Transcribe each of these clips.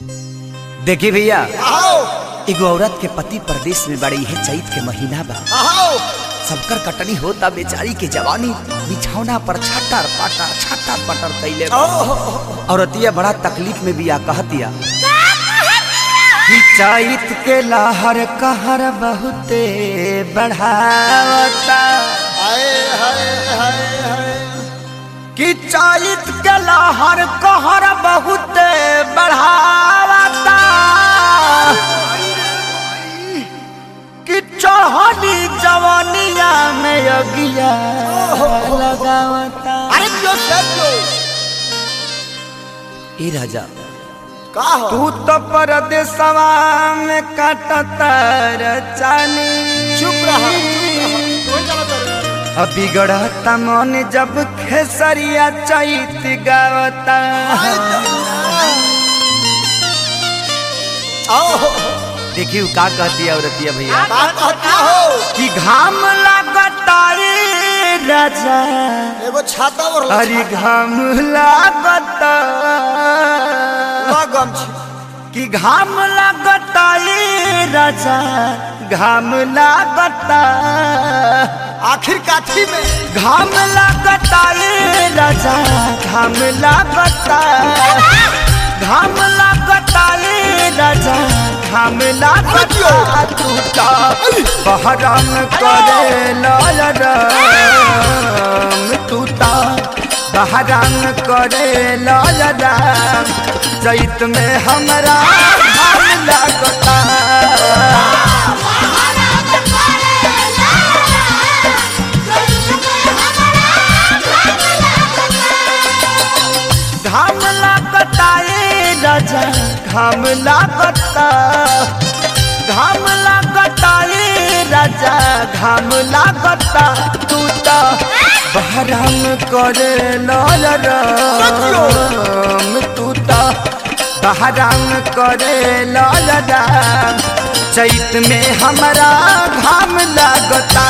देखी भैया आओ एगो औरत के पति परदेश में बड़ी है चैत के महीना बा आओ सबकर कटनी होता बेचारी के जवानी बिछौना पर छटर पटर छटर पटर कैले बा। औरतिया बड़ा तकलीफ में भी आ कहतिया कि चैत के लहर कहर बहुते बढ़ावता हाय हाय हाय हाय कि चैत के लहर कहर बहुते बढ़ावता कि चढ़ली जवानिया में अगिया लगावता अरे जो सब जो ए राजा का हो तू तो परदेसवा में काटतर चानी चुप रहा कोई चला तर अब बिगड़ता मन जब खेसरिया चैत गावता आओ देखियो का कहती है औरतिया भैया का कहता हो कि घाम लगता रे राजा एगो छाता और अरे घाम लगता लगम छी कि घाम लगता रे राजा घाम लगता आखिर काठी में घाम लगता रे राजा घाम लगता घाम लगता रे राजा घाम लगता टूटा बहरम करे लाल राम टूटा बहरम करे लाल राम चैत में हमरा घाम लगता घाम लागता ए राजा घाम लागता घाम लागता ए राजा घाम लागता तू तो बहराम करे लाल राम तू तो बहराम करे लाल राम चैत में हमारा घाम लागता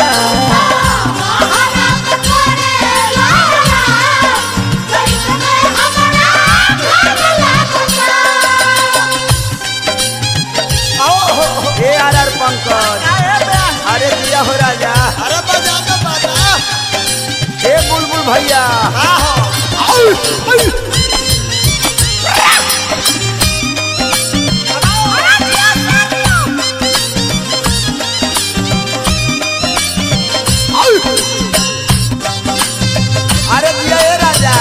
आओ ए आर आर पंकज अरे दिया हो राजा अरे बजा के बजा ए बुलबुल भैया का हो अरे दिया ए राजा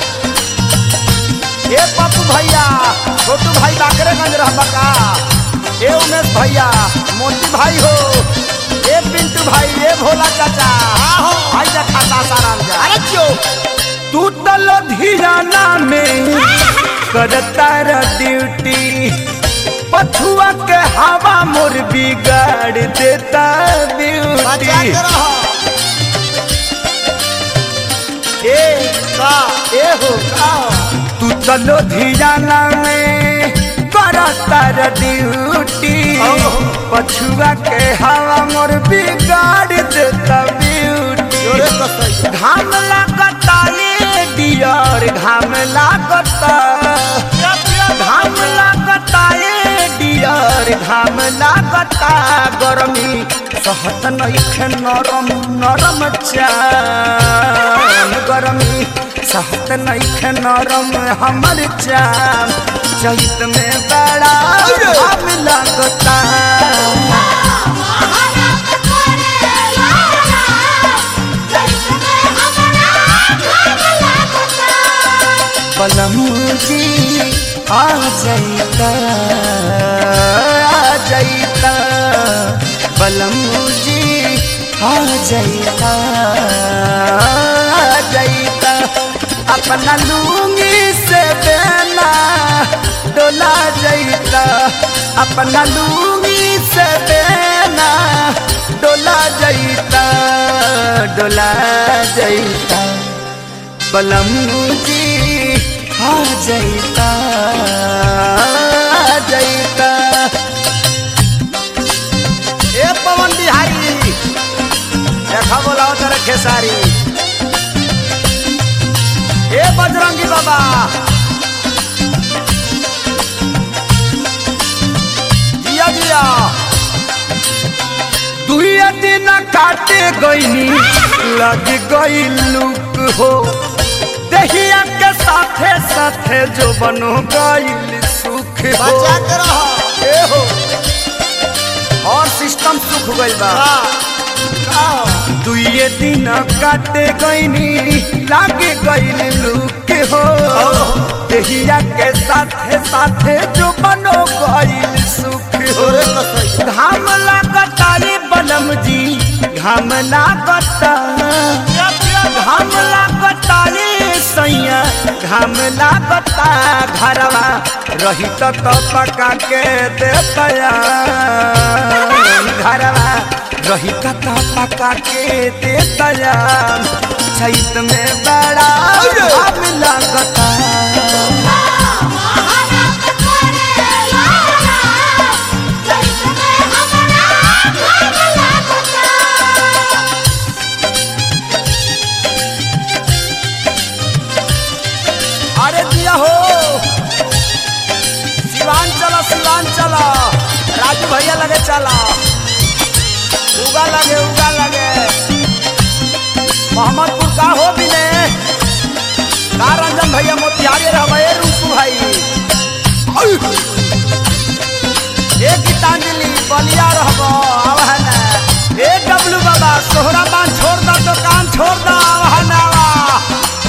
ए पप्पू भैया छोटू भाई बाकरेगंज रहबा का ए उमेश भैया मोती भाई हो ए पिंटू भाई ए भोला चाचा आहो। भाई जा खाता साराम जा अरे क्यों तू तो लुधियाना में करता र ड्यूटी पछुआ के हवा मोर बिगाड़ देता बजा ब्यूटी के रहो ए का ए हो का हो तू तो लुधियाना में करता र ड्यूटी ओहो। पछुआ के हवा मोर बिगाड़ देता ब्यूटी जोरे कसई घाम लागता ये डियर घाम लागता घाम लागता ये डियर घाम लागता गरमी सहत नइखे नरम नरम चाम गरमी सहत नइखे नरम हमर चाम चैत में बड़ा घाम लागता पलमूजी आ जाइता आ जाइता पलमूजी आ जाइता आ जाइता अपना लूंगी से बेना डोला जाइता अपना लूंगी से बेना डोला जाइता डोला जाइता बलमूजी आ जाइता आ जाइता ए पवन बिहारी देखा बोलाओ तेरे खेसारी ए बजरंगी बाबा काटे गईनी लग गई लुक हो दहिया के साथे साथे जो बनो गईल सुख हो बचा के रहो ए हो और सिस्टम सुख गइल बा का हो दुइये दिन काटे गईनी लागे गईल लुक हो दहिया के साथे साथे जो बनो गईल सुख हो तोरे कसई घाम लागता रे बलम जी घाम लागता घाम लागता रे सैया घाम लागता घरवा रही तो तो पका के देतया घरवा रही तो तो पका के देतया छत में बड़ा घाम लागता अरे दिया हो सिवान चला सिवान चला राजू भैया लगे चला उगा लगे उगा लगे मोहम्मदपुर का हो भी ने का रंजन भैया मोतिहारी रहे रूपू भाई ए गीतांजलि बलिया रहब आव है ना ए डब्लू बाबा सोहरा बांध छोड़ दा दुकान छोड़ दा आव है ना आवा।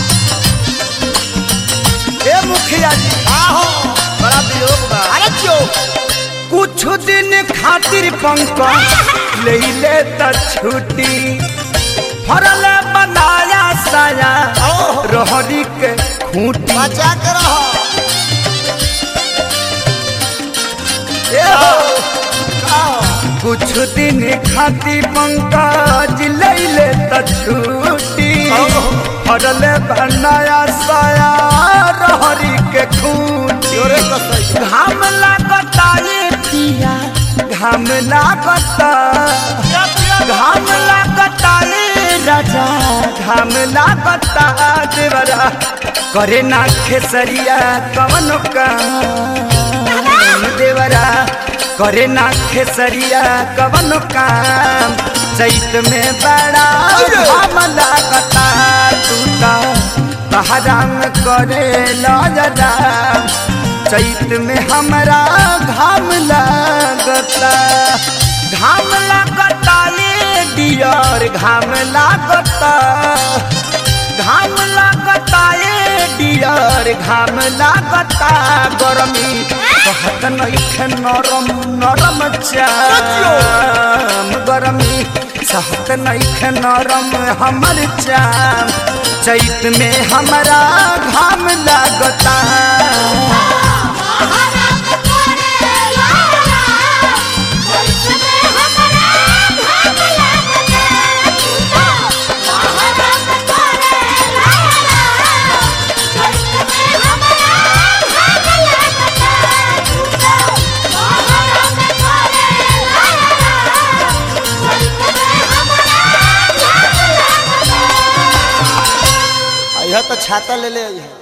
ए मुखिया जी का हो बड़ा वियोग बा अरे क्यों कुछ दिन खातिर पंकज ले ले त छुट्टी फरल बनाया साया ओहो। रहरी के खूंटी बचा के रहो ए हो। का हो कुछ दिन खातिर पंकज ले ले त छुट्टी ओहो। फरल बनाया साया रहरी के खूंटी तोरे कसई घाम लागता ये पिया घाम लागता घाम लागता ये राजा घाम लागता देवरा करे ना खेसरिया कवन काम देवरा करे ना खेसरिया कवन काम चैत में बड़ा घाम लागता टूटा बहराम करे लजरा चैत में हमरा घाम लागता घाम लागता ये डियर घाम लागता घाम लागता ये डियर घाम लागता गरमी कहत नइखे नरम नरम चाम गरमी सहत नइखे नरम हमर चाम चैत में हमरा घाम लागता यह तो छाता ले ले आई है